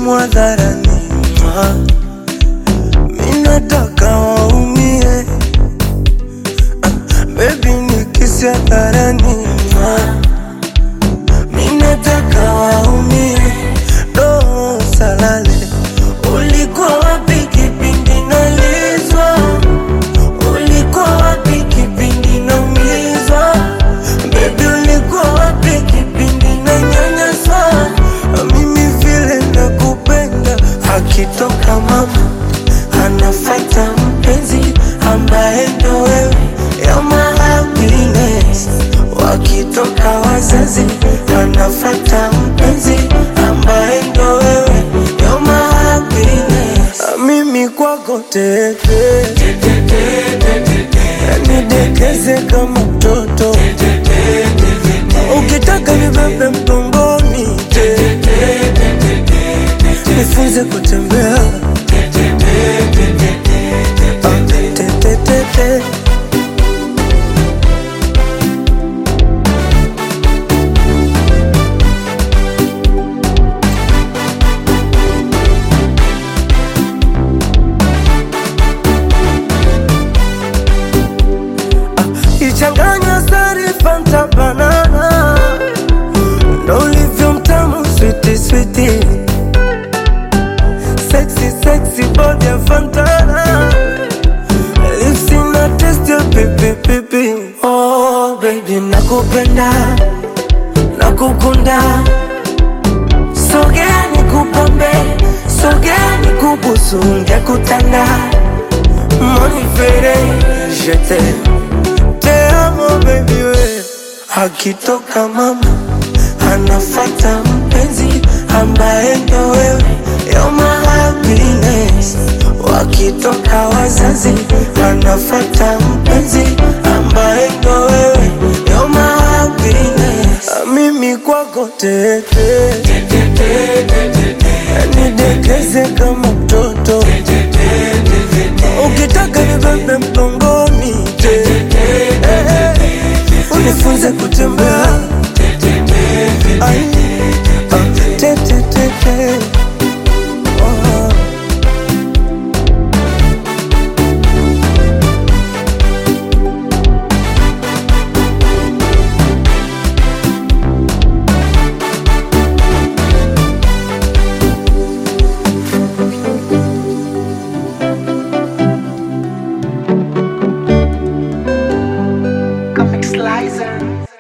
simu hadharani, mwa. mi nataka waumie, Ah, baby nikisi hadharani, mwa. mi nataka waumie, do salale, ulikuwa wapi kipindi nalizwa? Ulikuwa wapi kipindi naumizwa? Baby ulikuwa wapi kipindi nanyanyaswa? Mimi vile nakupenda, akitoka mama anafata mpenzi ambaye ndo wewe, you're my happiness. Wakitoka wazazi anafata mpenzi ambaye ndo wewe, you're my happiness. Mimi kwako teke nidekeze kama mtoto ukitaka nibebe mgongoni nifunze kutembea Ah, te, te, te, te. ichanganywa sari fanta banana ndo ulivyo mtamu switi switi sexy sexy body ya fantana lips na test ya pipi pipi oh baby nakupenda nakukunda sogea nikupambe sogea nikubusu ngekutanda monifere jete te amo baby we akitoka mama anafata mpenzi ambaye ndo wewe you're my happiness wakitoka wazazi anafata mpenzi ambaye ndo wewe you're my happiness mimi kwako teke nidekeze kama mtoto ukitaka nibebe mgongoni unifunze kutembea Ai, ah, te, te, te, te. Oh. Comic Slicer.